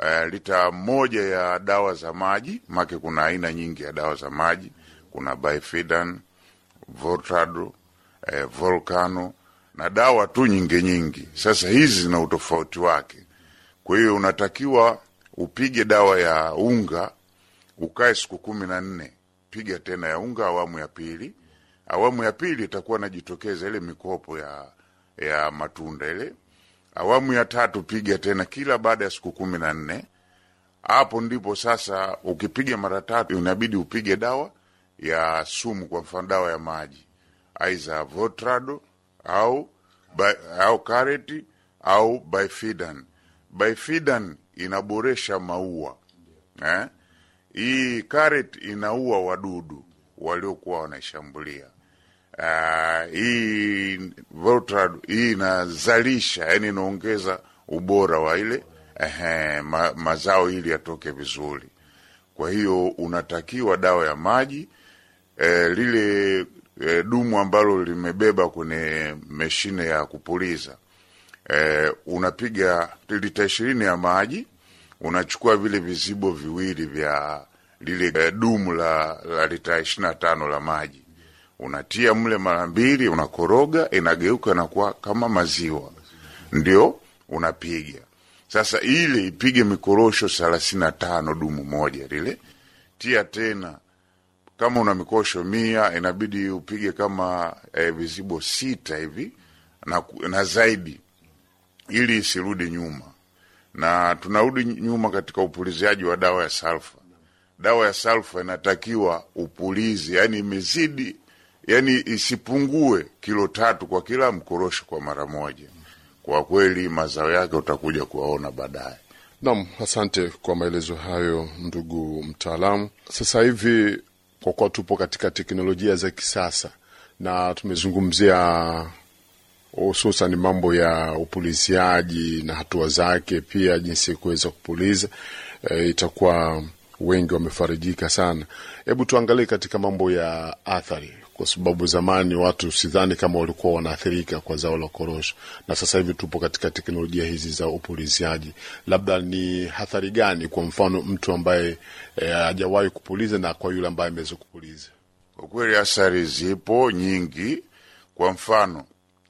uh, lita moja ya dawa za maji, make kuna aina nyingi ya dawa za maji. Kuna Bifidan, Voltado, eh, Volcano na dawa tu nyingi nyingi. Sasa hizi zina utofauti wake, kwa hiyo unatakiwa upige dawa ya unga ukae siku kumi na nne, piga tena ya unga awamu ya pili. Awamu ya pili itakuwa najitokeza ile mikopo ya ya matunda ile. Awamu ya tatu piga tena kila baada ya siku kumi na nne. Hapo ndipo sasa, ukipiga mara tatu inabidi upige dawa ya sumu, kwa mfano dawa ya maji aiza Votrado au au kareti au Bifidan. Bifidan inaboresha maua eh? Hii kareti inaua wadudu waliokuwa wanaishambulia. Uh, hii Votrado hii inazalisha, yani inaongeza ubora wa ile eh, ma, mazao ili yatoke vizuri. Kwa hiyo unatakiwa dawa ya maji eh, lile eh, dumu ambalo limebeba kwenye mashine ya kupuliza eh, unapiga lita ishirini ya maji, unachukua vile vizibo viwili vya lile eh, dumu la, la lita ishirini na tano la maji unatia mle mara mbili, unakoroga, inageuka na kuwa kama maziwa, ndio unapiga sasa. Ile ipige mikorosho thelathini na tano dumu moja lile, tia tena kama una mikosho mia inabidi upige kama eh, vizibo sita hivi na, na zaidi, ili isirudi nyuma. Na tunarudi nyuma katika upuliziaji wa dawa ya salfa. Dawa ya salfa inatakiwa upulizi, yani imezidi, yani isipungue kilo tatu kwa kila mkorosho kwa mara moja. Kwa kweli mazao yake utakuja kuwaona baadaye. Naam, asante kwa maelezo hayo ndugu mtaalamu. Sasa hivi kwa kuwa tupo katika teknolojia za kisasa na tumezungumzia hususan mambo ya upuliziaji na hatua zake, pia jinsi ya kuweza kupuliza e, itakuwa wengi wamefarijika sana. Hebu tuangalie katika mambo ya athari, kwa sababu zamani watu sidhani kama walikuwa wanaathirika kwa zao la korosho, na sasa hivi tupo katika teknolojia hizi za upuliziaji. Labda ni athari gani, kwa mfano mtu ambaye hajawahi e, kupuliza na kwa yule ambaye ameweza kupuliza? Kwa kweli athari zipo nyingi. Kwa mfano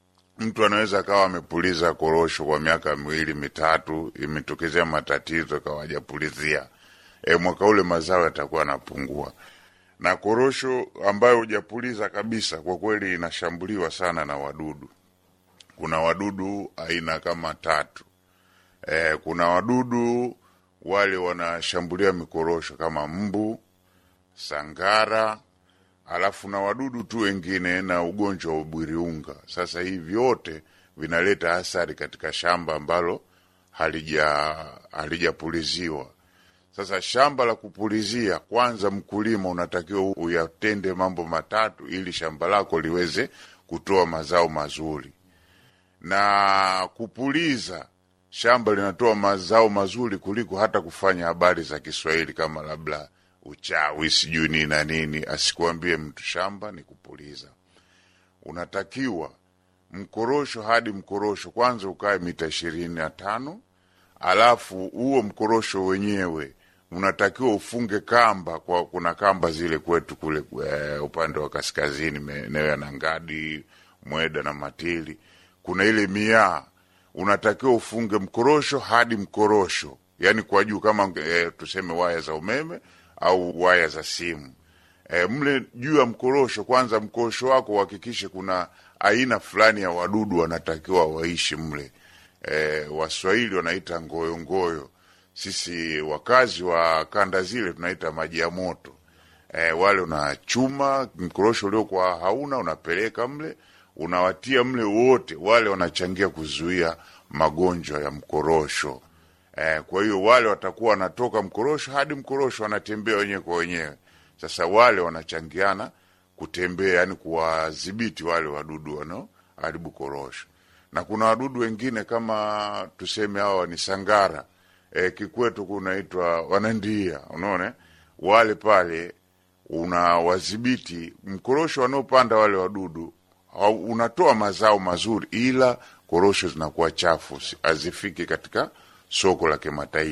mtu anaweza akawa amepuliza korosho kwa miaka miwili mitatu, imetokezea matatizo akawa hajapulizia e, mwaka ule mazao yatakuwa yanapungua. Na korosho ambayo hujapuliza kabisa, kwa kweli inashambuliwa sana na wadudu. Kuna wadudu aina kama tatu. E, kuna wadudu wale wanashambulia mikorosho kama mbu, sangara, alafu na wadudu tu wengine na ugonjwa wa ubwiriunga. Sasa hii vyote vinaleta athari katika shamba ambalo halija halijapuliziwa. Sasa shamba la kupulizia, kwanza mkulima unatakiwa uyatende mambo matatu ili shamba lako liweze kutoa mazao mazuri. Na kupuliza shamba linatoa mazao mazuri kuliko hata kufanya habari za Kiswahili kama labda uchawi sijui nini na nini. Asikuambie mtu, shamba ni kupuliza. Unatakiwa mkorosho hadi mkorosho kwanza ukae mita ishirini na tano alafu huo mkorosho wenyewe unatakiwa ufunge kamba kwa, kuna kamba zile kwetu kule e, upande wa kaskazini maeneo ya Nangadi, Mweda na Matili, kuna ile miaa, unatakiwa ufunge mkorosho hadi mkorosho, yani kwa juu kama e, tuseme waya za umeme au waya za simu e, mle juu ya mkorosho. Kwanza mkorosho wako uhakikishe kuna aina fulani ya wadudu wanatakiwa waishi mle. E, Waswahili wanaita ngoyo ngoyo sisi wakazi wa kanda zile tunaita maji ya moto. E, wale unachuma mkorosho uliokuwa hauna unapeleka mle, unawatia mle wote, wale wanachangia kuzuia magonjwa ya mkorosho. E, kwa hiyo wale watakuwa wanatoka mkorosho hadi mkorosho wanatembea wenyewe kwa wenyewe. Sasa wale wanachangiana kutembea, yani kuwadhibiti wale wadudu wanaoharibu korosho, na kuna wadudu wengine kama tuseme hawa ni sangara E, kikwetu kunaitwa wanandia. Unaona wale pale unawadhibiti mkorosho wanaopanda wale wadudu, unatoa mazao mazuri, ila korosho zinakuwa chafu, hazifiki katika soko la kimataifa.